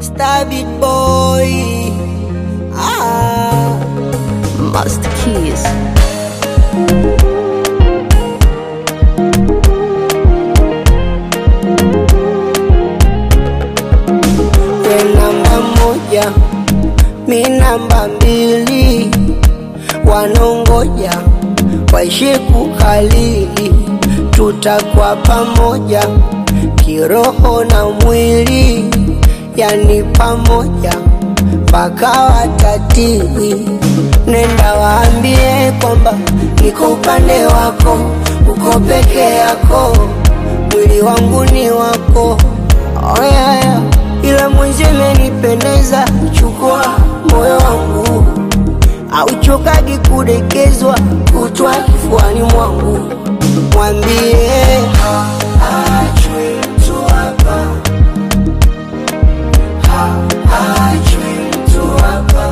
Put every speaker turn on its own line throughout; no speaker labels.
Star Beat Boy. Ah,
Master Keys.
we namba moja, mi namba mbili, wanongoja waishi kukalili, tutakuwa pamoja kiroho na mwili, yani pamoja mpaka watatili. Nenda waambie kwamba niko upande wako, uko peke yako, mwili wangu ni wako. Oh, yeah, yeah. Ila mwenzi imenipendeza, chukua moyo wangu, auchokagi kudekezwa, kutwa kifuani mwangu, mwambie haachwi mtu hapa, haachwi mtu hapa,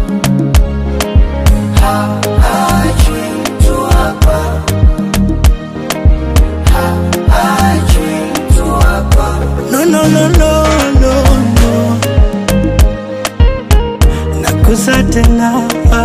haachwi mtu hapa, haachwi mtu hapa.
No, no, no, no, no, no. Nakusa tena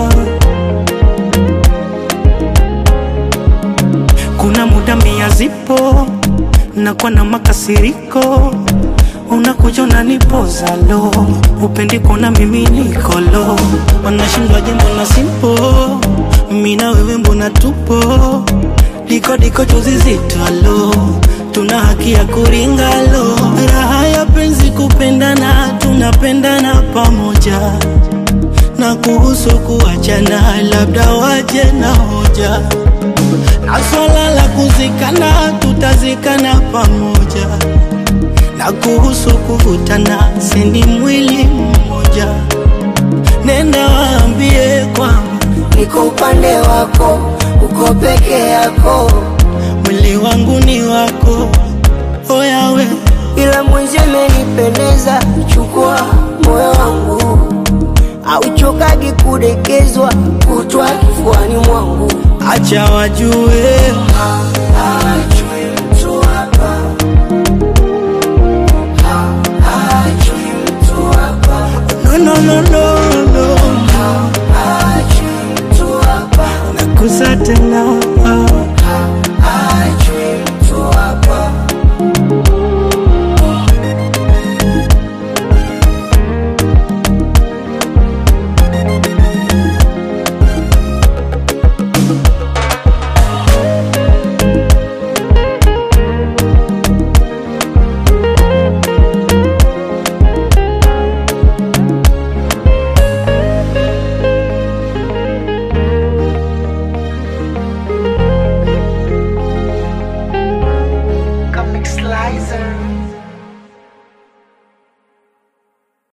kuna muda mia zipo nakuwa na makasiriko unakuja unanipoza lo upendi kuona mimi nikolo wanashindwa jambo na simpo mi na wewe mbona tupo diko diko tuzizitwalo tuna haki ya kuringalo raha ya penzi kupendana tunapendana pamoja na kuhusu kuachana labda waje na hoja na swala la kuzikana tutazikana pamoja na kuhusu kuvutana sini mwili mmoja nenda waambie kwamba
niko upande wako, uko peke yako,
mwili wangu ni wako oyawe
ila mwenzi imenipendeza, chukua moyo wangu, auchokagi kudekezwa, kutwa kifuani mwangu,
acha wajue
haachwi mtu hapa, haachwi mtu hapa,
no, no, no, no,